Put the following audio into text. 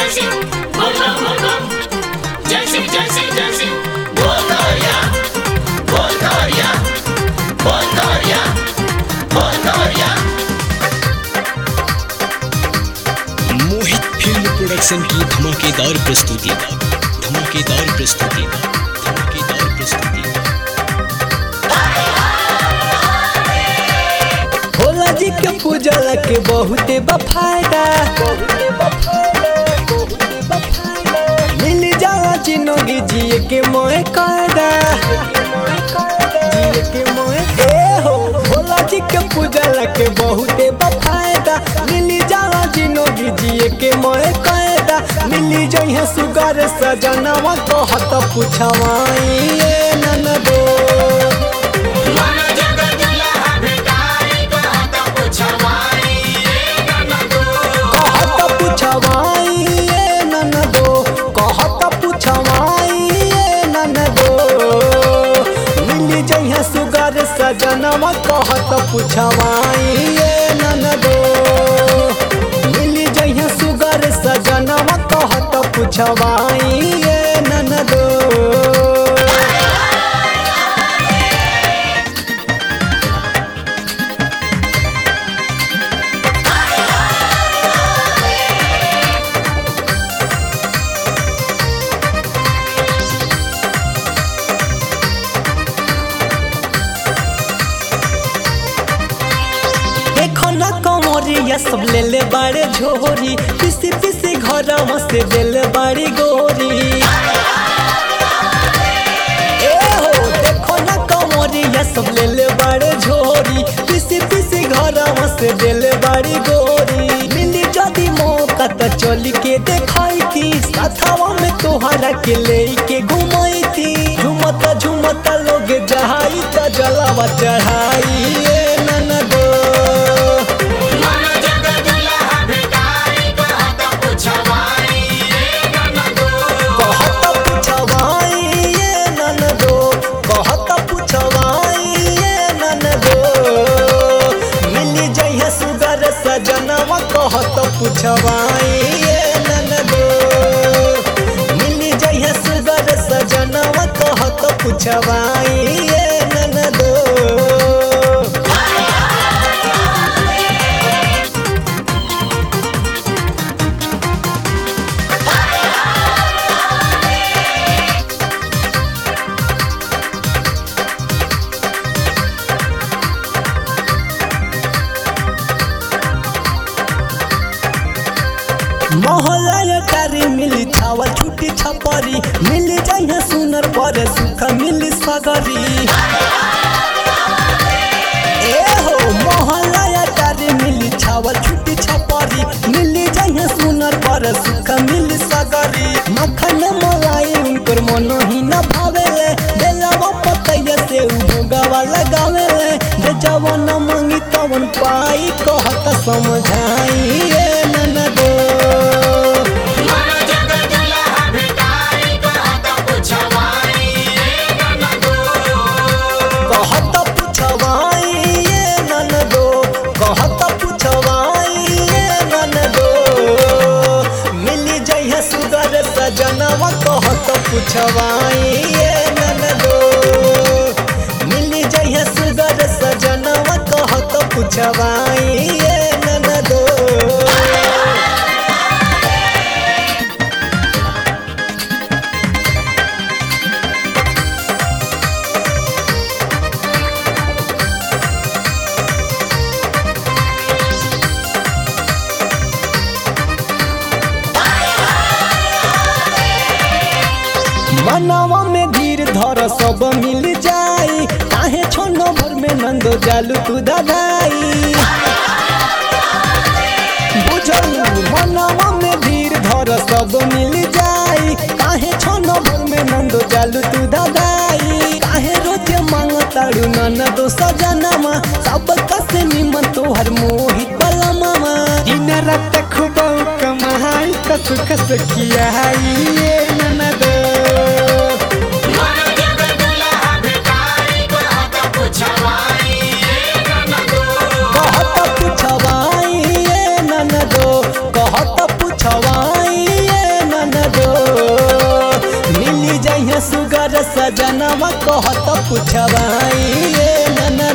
जैसी बोलो बोलो जैसी जैसी जैसी बोल तोरिया बोल तोरिया बोल तोरिया बोल तोरिया मोहित फिल्म प्रोडक्शन की धमाकेदार प्रस्तुति धमाकेदार प्रस्तुति धमाकेदार प्रस्तुति भोला जी के पूजला के बहुते बफायदा मिल जाला चिनोगी जिए के मोए कायदा जिए के मोए ए हो भोला जी के पूजला के बहुते बफायदा मिल जाला चिनोगी जिए के मोए कायदा मिली जइहे सुगर सजनवा कहत पुछवाई ए ननदो मन जग दुल्हा भिखारी कहत पुछवाई ए ननदो कहत पुछवाई ए ननदो कहत पुछवाई ए ननदो मिली जइहे सुगर सजनवा कहत पुछवाई ए ननदो मिली जइहे सुगर सजनवा कहत पुछवाई ए ननदो देखो ना कमरिया सब ले ले बाड़े झोरी पिसी पिसी घर से दिल बाड़ी गोरी ए हो देखो ना कमरिया सब ले ले बाड़े झोरी पिसी पिसी घर से दिल बाड़ी गोरी मिली जदी मौका त चली के देखाई थी साथवा में तोहरा के ले के घुमाई थी झुमता झुमता लोग जहाई त जलावा चढ़ाई ए ननदो मन जग दुल्हा भिखारी कहत पुछवाई ए ननदो कहत पुछवाई ये ननदो कहत पुछवाई ये ननदो मिली जइहे सुगर सजनवा कहत पुछवाई ये ननदो मिली जइहे सुगर सजनवा कहत पुछवाई ये ननदो मोहल्ला कारी मिली छावल छुट्टी छपरी मिल जाइए सुनर पर सुख मिली सगरी ए हो मोहल्ला कारी मिली छावल छुट्टी छपरी मिल जाइए सुनर पर सुख मिली सगरी मखन मलाई उनकर मनो ही न भावेले बेलावा पतैया से उगवा लगावेले जे जवन मंगी तवन पाई कहत समझाई ए ननदो मन जग दुल्हा भिखारी कहत पुछवाई ए ननदो कहत पुछवाई ये ननदो कहत पुछवाई ये ननदो मिली जइहे सुगर सजनवा कहत पुछवाई ये ननदो मिली जइहे सुगर सजनवा कहत पुछवाई ये ननदो मनवा में धीर धर सब मिल जाई काहे छोनो भर में नंदो जालू तू दगाई बुझल मनवा में धीर धर सब मिल जाई काहे छोनो भर में नंदो जालू तू दगाई काहे रोज मांगताड़ू ननदो सजनमा सब कसे निमन तोहर मोहित बला मामा दिन रात खूब कमाई त सुख से कियाई ये ननदो मन जग दुल्हा भिखारी कहत पुछवाई ए ननदो कहत पुछवाई ये ननदो कहत पुछवाई ये सजनवा कहत पुछवाई ये नन